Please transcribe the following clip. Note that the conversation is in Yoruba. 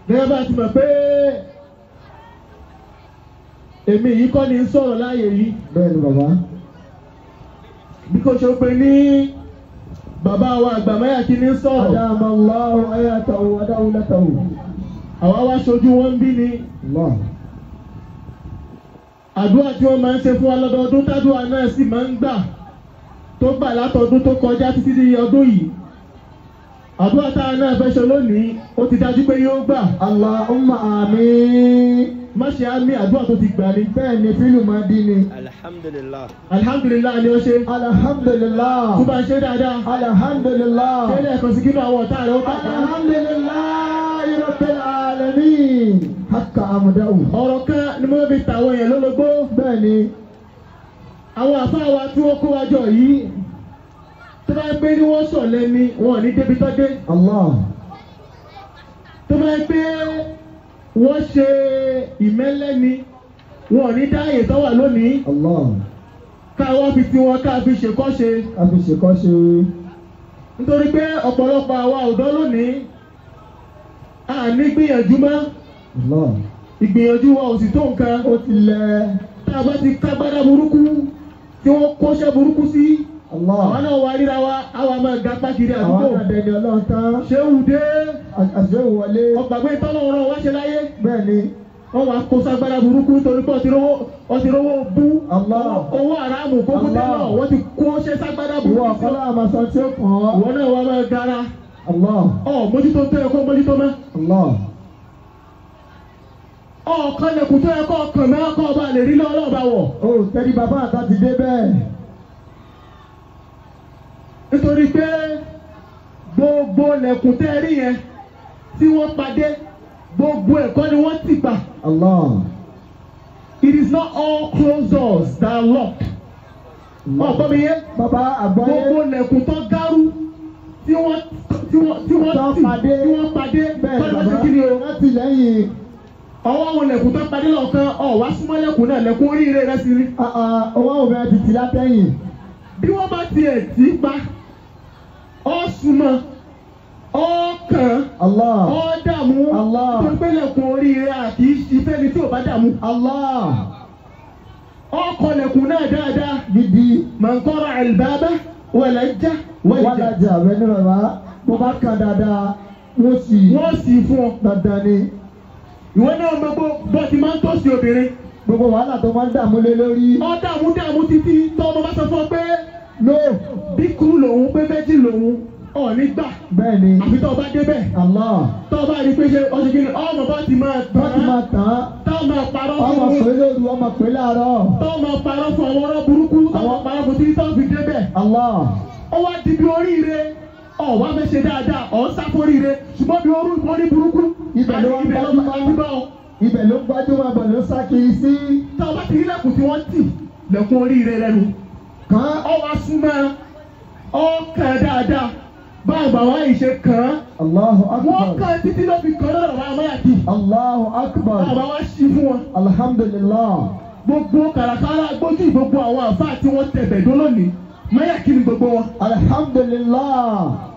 gẹ́gẹ́ bá ti mọ̀ pé èmi yìí kọ́ ni ń sọ̀rọ̀ láàyè yìí bẹ́ẹ̀ ni bàbá bí kò ṣe pé ní bàbá wa àgbàmáyà kí ni ń sọ̀rọ̀ adáàmà aláwọ̀ ayàtàwò adáwùlẹ́tàwò àwa wá ṣojú wọn ń bí ni Allah àdúrà tí wọ́n máa ń ṣe fún wa lọ́dọọdún tádùá náà sì máa ń gbà tó gbà látọdún tó kọjá títí di ọdún yìí àdúrà táwa náà fẹ́ ṣe lónìí ó ti dájú pé yóò gbà Allahumma àmín má ṣe á ní àdúrà tó ti gbà ni. bẹ́ẹ̀ ni fílù máa dín ni alhamdulillah alihamdulilayi ni ó ṣe alhamdulillah tó bá ń ṣe dáadáa alhamdulillah ṣé ilé ẹ̀kọ́ sí kí àwọn ọ̀tá rẹ̀ ó kàkà. alhamdulillah rabbil alamin hakka amdahu ọ̀rọ̀ kan ni mo fi tàwọn èèyàn lólobó bẹ́ẹ̀ ni àwọn àfáà wa tí wọ́n kó wa jọ yìí tó bá gbé ní wọ́n sọ̀lẹ̀ ni wọn ò ní débi tó dé Allah tó bá gbé wọ́n ṣe ìmẹ́lẹ́ ni wọn ò ní dá àyè tó wà lónìí Allah káwọ́ fi tiwọn ká fi ṣèkọ́ṣe a fi ṣèkọ́ṣe nítorí pé ọ̀pọ̀lọpọ̀ àwa ọ̀dọ́ lónìí a ní gbìyànjú mọ́ Allah ìgbìyànjú wa ò sì tó nǹkan ó ti lẹ̀ tá a bá ti kágbádá burúkú tí wọ́n kọ́ṣẹ́ burúkú sí Allah àwọn náà wá ríra wa àwa máa ga pákiri àwọn àdúgbò àdẹni ọlọ́run tán ṣéwù dé àṣẹwò wọlé ọgbàgbé tọ́lọ́run wá ṣe láyé bẹ́ẹ̀ ni wọ́n wá kó sagbára burúkú torí pé ọtí rówó ọtí rówó bú Allah owó àràmù kókó Allah. tẹ́lọ̀ wọ́n ti kó ṣe sagbára ìwọ burúkú sí ọ̀kọ́lá àmàṣọ tí ó kàn ọ́ ìwọ náà wá máa gara Allah ọ mójútó tó yẹ kó mójútó mọ́ Allah ọ̀kan lẹ̀kùn tó yẹ kó ọkàn mọ́ kó ọba lè rí lọ́wọ́ ọba wọ̀ ó tẹ́lí bàbá àtà ti dé bẹ́ẹ̀ nítorí pé gbogbo lẹ̀kùn tẹ́ rí yẹn tí wọ́n padé gbogbo ẹ̀kọ́ ni wọ́n ti gbà Allah it is not all closed doors that are locked ọ̀gbọ́n mi yé bàbá àgbáyé gbogbo lẹ̀kùn tó gárú tí wọ́n tí wọ́n tí wọ́n tó tì padé tí wọ́n padé bẹ́ẹ̀ kọ́ni wọ́n bàbá ṣe kí ni o láti lẹ́yìn ọwọ́ àwọn lẹ̀kùn tó padé lọ́ọ̀kan ọ̀ wá súnmọ́ lẹ̀kùn náà lẹ̀kùn oríire rẹ sí rí owó òbí ẹ ti tì látẹ̀yìn bí wọ́n bá tiẹ̀ tì í pa ọ́ súnmọ́ ọ́ kàn Allah ọ́ dààmú Allah. tó ń pé lẹ̀kùn oríire àti ìfẹ́ ni tí ò bá dààmú Allah ọ́ kọ lẹ̀kùn náà dáadáa gidi mọ̀nkọ́rọ̀ àlùbábá wẹ̀lẹ́jà wẹ̀lẹ́jà wàlájà bẹ́ẹ̀ ni bàbá mo bá kàn dáadáa wọ́n sì wọ́n sì fún ọ dandan ni ìwọ náà gbogbo bọ́ ti máa ń tọ́sí obìnrin gbogbo wàhálà tó máa ń dààmú lé lórí ọ dààmú dààmú títí tọ́ ọmọ bá sọ fún ọ pé no bí kúrú lòun pé méjì lòun ọ̀ nígbà bẹ́ẹ̀ ni àfi tọ́ ọ bá débẹ̀ Allah tọ́ ọ bá rí i pé ṣe ọṣù kìíní ọmọ bá ti máa wọ́n ti máa tàn án tọ́ ọ máa parọ́ ọmọ fún pé lóru ọmọ pé láàárọ̀ tọ́ ọ máa parọ́ fún àwọn ọ̀rọ̀ burúkú tọ́ ọ máa parọ́ fún títí tọ́ ọ fi débẹ̀ Allah ó wá di bí oríire ọ̀ wá fẹ́ ṣe dáadáa ọ̀ ń sáfóríire ṣùgbọ́n bí orú orí burúkú Ibẹ̀ ló wá ń ibẹ̀ ló gbájúmọ́. máa ń bá ọ ibẹ̀ ló gbájúmọ̀ bọ̀ ló sá kiri sí tọ́ ọ bá ti rí lẹ́kùn tí wọ́n tì lẹ́kùn oríire lẹ́nu kàn ọ wá súnmọ́ ọ kàn dáadáa bá àgbàwá yìí ṣe kàn án Allahu wọ́n akbar kàn títí ló fi kàn án lọ́dọ̀ àwọn amáyàtì Allahu akbar àbáwá sí fún wọn alhamdulillah gbogbo kàràkàrà gbójú gbogbo àwọn àfáà tí wọ́n tẹ̀bẹ̀ dó lónìí máyàkì ni gbogbo wọn alhamdulillah